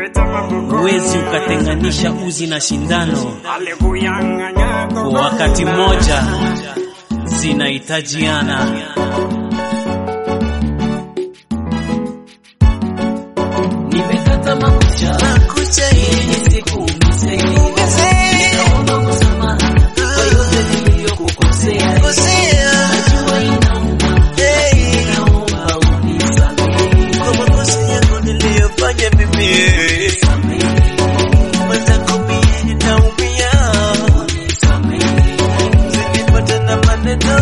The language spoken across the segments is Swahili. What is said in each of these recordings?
huwezi ukatenganisha uzi na shindano. Kwa wakati mmoja zinahitajiana. Nimekata makucha Makucha ili nisikuumize. Ninaomba msamaha kwa yote niliyokukosea. kosea Najua inauma, hey, naomba unisamehe. kwa makosa yangu niliyofanya mimi mwenzako mie ninaumia zinipata na maneno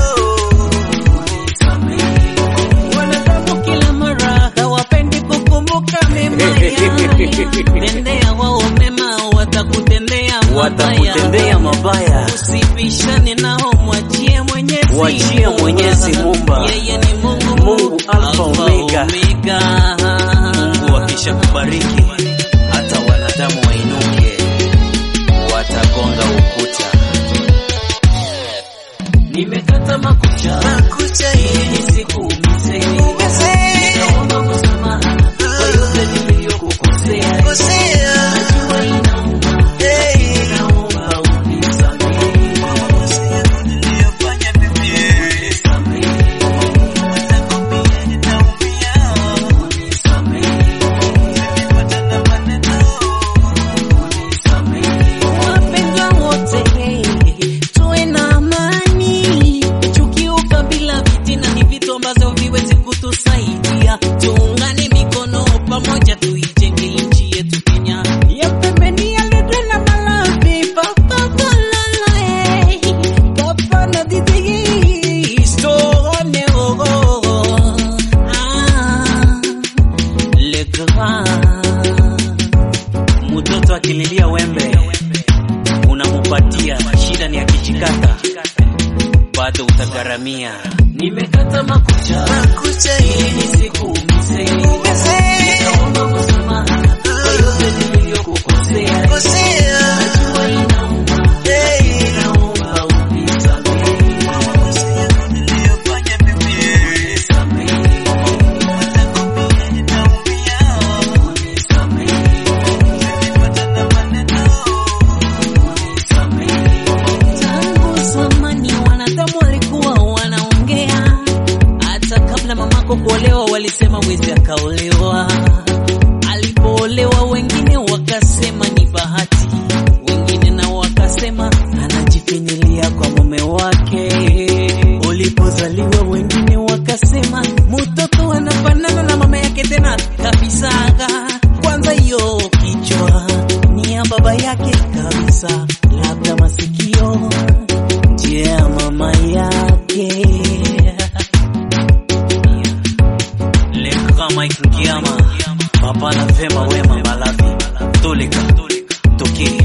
Wanadamu kila mara hawapendi kukumbuka mema yale. Tendea wao mema, watakutendea watakutendea mabaya. Usibishane nao, mwachie Mwenyezi Mwachie Muumba. Mwenyezi Muumba. Yeye ni Mungu, Mungu Alfa Omega. Omega. Mungu akisha kubariki, hata wanadamu wainuke, watagonga ukuta. Nimekata makucha makucha ili nisikuumize. Naomba msamaha kwa yote niliyokukosea. kosea Najua inauma, hey, naomba unisamehe. makosa yangu niliyofanya mimi mwenzako mie ninaumia zinipata na maneno Wapendwa wote, tuwe na amani. Chuki, ukabila, fitina ni vitu ambavyo viwezi kutusaidia. Tuungane mikono pamoja, tuijenge nchi yetu Kenya. Ya pembeni ya Lodwar na Malawi, Papa Malala, eh. Papa na Didi, Stone, oh, oh. Ah, Le Grand. Mtoto akililia wembe unamupatia, shida ni akijikata, bado utagharamia. Nimekata makucha makucha ili nisikuumize. Naomba msamaha kwa yote niliyokukosea. kosea Najua inauma, hey, naomba unisamehe. makosa yangu niliyofanya mimi Unisamehe, mwenzako mie ninaumia unisamehe, zinipata na maneno unisamehe. Tangu zamani wanadamu walikuwa wanaongea, hata kabla mamako kuolewa walisema wezi akaolewa. Alipoolewa wengine wakasema ni bahati, wengine nao wakasema anajifinyilia kwa mume wake. Ulipozaliwa wengine wakasema mtoto anafanana na mama yake tena kabisaga. Kwanza hiyo kichwa ni ya baba yake kabisa, labda masikio nje ya mama yake. Le Grand Mike Ngiama, Papa na Vema Wema Malavi, Tolika, Toki,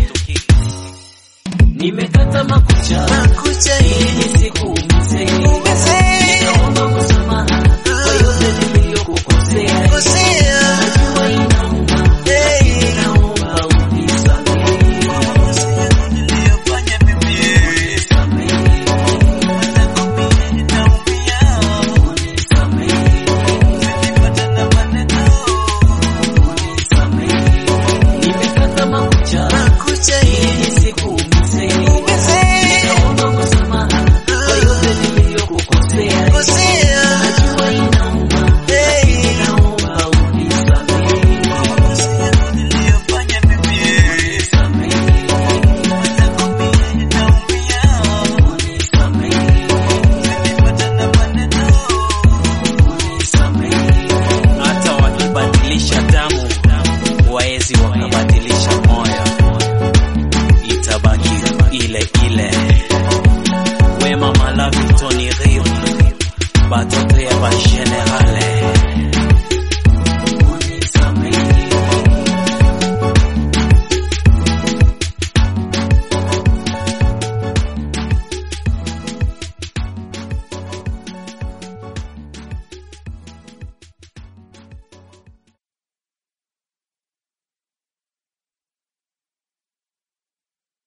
Nimekata makucha makucha ili nisikuumize. Naomba msamaha kwa yote niliyokukosea. kosea Najua inauma, hey, naomba unisamehe. makosa yangu niliyofanya mimi Unisamehe, mwenzako mie ninaumia unisamehe, zinipata na maneno unisamehe. Nimekata makucha makucha ili nisikuumize. Naomba msamaha kwa yote niliyokukosea. kosea Najua inauma, hey, naomba unisamehe. makosa yangu niliyofanya mimi Unisamehe, mwenzako mie ninaumia unisamehe, zinipata na maneno unisamehe. hata wakibadilisha damu waezi wakabadilisha moyo, itabaki ile ile. Wema Malavi, Tony Riv, batoto ya ba generale